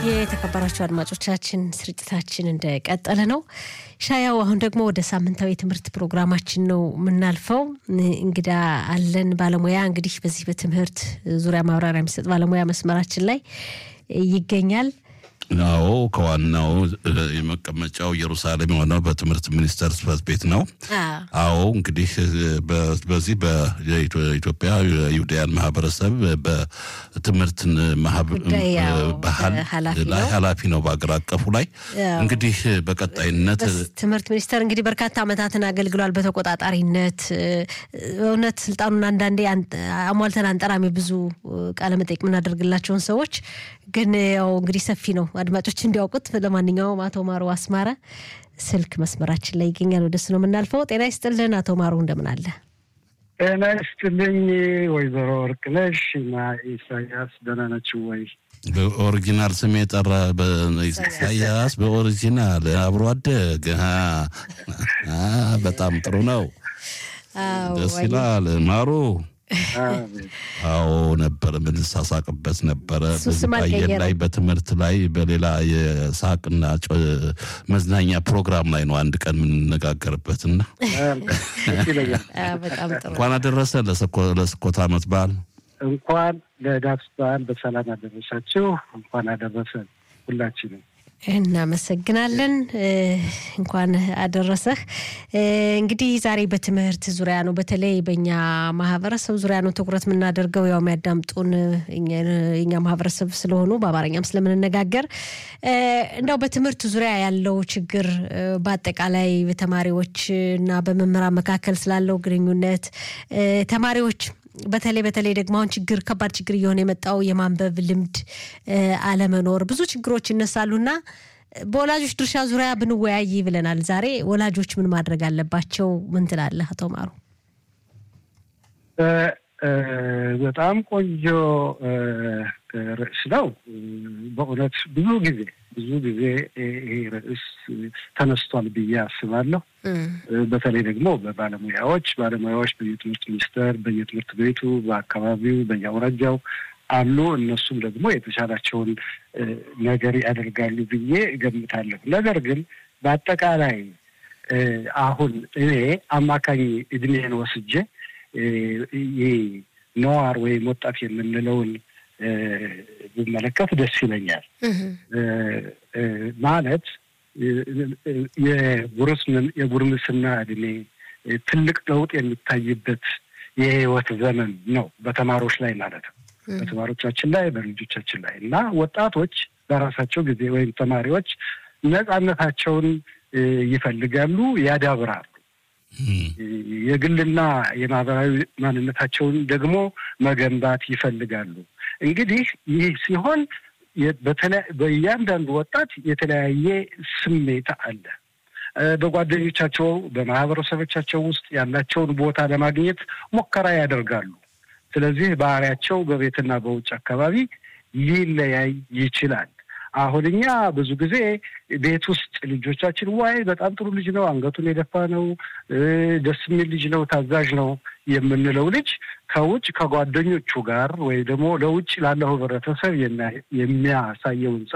የተከበራችሁ አድማጮቻችን ስርጭታችን እንደቀጠለ ነው። ሻያው አሁን ደግሞ ወደ ሳምንታዊ የትምህርት ፕሮግራማችን ነው የምናልፈው። እንግዳ አለን ባለሙያ እንግዲህ በዚህ በትምህርት ዙሪያ ማብራሪያ የሚሰጥ ባለሙያ መስመራችን ላይ ይገኛል። አዎ ከዋናው የመቀመጫው ኢየሩሳሌም የሆነው በትምህርት ሚኒስቴር ጽሕፈት ቤት ነው። አዎ እንግዲህ በዚህ በኢትዮጵያ ይሁዳያን ማህበረሰብ በትምህርት ባህል ላይ ኃላፊ ነው በአገር አቀፉ ላይ እንግዲህ በቀጣይነት ትምህርት ሚኒስቴር እንግዲህ በርካታ ዓመታትን አገልግሏል በተቆጣጣሪነት። እውነት ስልጣኑን አንዳንዴ አሟልተን አንጠራሚ ብዙ ቃለመጠይቅ የምናደርግላቸውን ሰዎች ግን ያው እንግዲህ ሰፊ ነው አድማጮች እንዲያውቁት። ለማንኛውም አቶ ማሩ አስማረ ስልክ መስመራችን ላይ ይገኛል። ወደሱ ነው የምናልፈው። ጤና ይስጥልን አቶ ማሩ እንደምን አለ? ጤና ይስጥልኝ ወይዘሮ ወርቅነሽ እና ኢሳያስ ደህና ናችሁ ወይ? በኦሪጂናል ስም የጠራ ኢሳያስ በኦሪጂናል አብሮ አደግ በጣም ጥሩ ነው። ደስ ይላል ማሩ አዎ ነበር የምንሳሳቅበት ነበረ። በአየር ላይ በትምህርት ላይ በሌላ የሳቅና መዝናኛ ፕሮግራም ላይ ነው አንድ ቀን የምንነጋገርበት እና እንኳን አደረሰ ለስኮት ዓመት በዓል እንኳን ለዳስ በዓል በሰላም አደረሳችሁ። እንኳን አደረሰን ሁላችንም። እናመሰግናለን። እንኳን አደረሰህ። እንግዲህ ዛሬ በትምህርት ዙሪያ ነው፣ በተለይ በእኛ ማህበረሰብ ዙሪያ ነው ትኩረት የምናደርገው። ያው የሚያዳምጡን የኛ ማህበረሰብ ስለሆኑ በአማርኛም ስለምንነጋገር እንደው በትምህርት ዙሪያ ያለው ችግር በአጠቃላይ በተማሪዎች እና በመምህራን መካከል ስላለው ግንኙነት ተማሪዎች በተለይ በተለይ ደግሞ አሁን ችግር ከባድ ችግር እየሆነ የመጣው የማንበብ ልምድ አለመኖር ብዙ ችግሮች ይነሳሉና በወላጆች ድርሻ ዙሪያ ብንወያይ ብለናል። ዛሬ ወላጆች ምን ማድረግ አለባቸው? ምን ትላለህ አቶ ማሩ? በጣም ቆንጆ ርዕስ ነው። በእውነት ብዙ ጊዜ ብዙ ጊዜ ይሄ ርዕስ ተነስቷል ብዬ አስባለሁ። በተለይ ደግሞ በባለሙያዎች ባለሙያዎች በየትምህርት ሚኒስቴር፣ በየትምህርት ቤቱ፣ በአካባቢው፣ በየአውራጃው አሉ። እነሱም ደግሞ የተሻላቸውን ነገር ያደርጋሉ ብዬ እገምታለሁ። ነገር ግን በአጠቃላይ አሁን እኔ አማካኝ እድሜን ወስጄ ይህ ነዋር ወይም ወጣት የምንለውን ብመለከት ደስ ይለኛል። ማለት የጉርምስና እድሜ ትልቅ ለውጥ የሚታይበት የህይወት ዘመን ነው፣ በተማሪዎች ላይ ማለት ነው። በተማሪዎቻችን ላይ በልጆቻችን ላይ እና ወጣቶች በራሳቸው ጊዜ ወይም ተማሪዎች ነጻነታቸውን ይፈልጋሉ፣ ያዳብራሉ። የግልና የማህበራዊ ማንነታቸውን ደግሞ መገንባት ይፈልጋሉ። እንግዲህ ይህ ሲሆን በእያንዳንዱ ወጣት የተለያየ ስሜት አለ። በጓደኞቻቸው በማህበረሰቦቻቸው ውስጥ ያላቸውን ቦታ ለማግኘት ሙከራ ያደርጋሉ። ስለዚህ ባህሪያቸው በቤትና በውጭ አካባቢ ሊለያይ ይችላል። አሁን እኛ ብዙ ጊዜ ቤት ውስጥ ልጆቻችን ዋይ በጣም ጥሩ ልጅ ነው፣ አንገቱን የደፋ ነው፣ ደስ የሚል ልጅ ነው፣ ታዛዥ ነው የምንለው ልጅ ከውጭ ከጓደኞቹ ጋር ወይ ደግሞ ለውጭ ላለው ህብረተሰብ የሚያሳየውን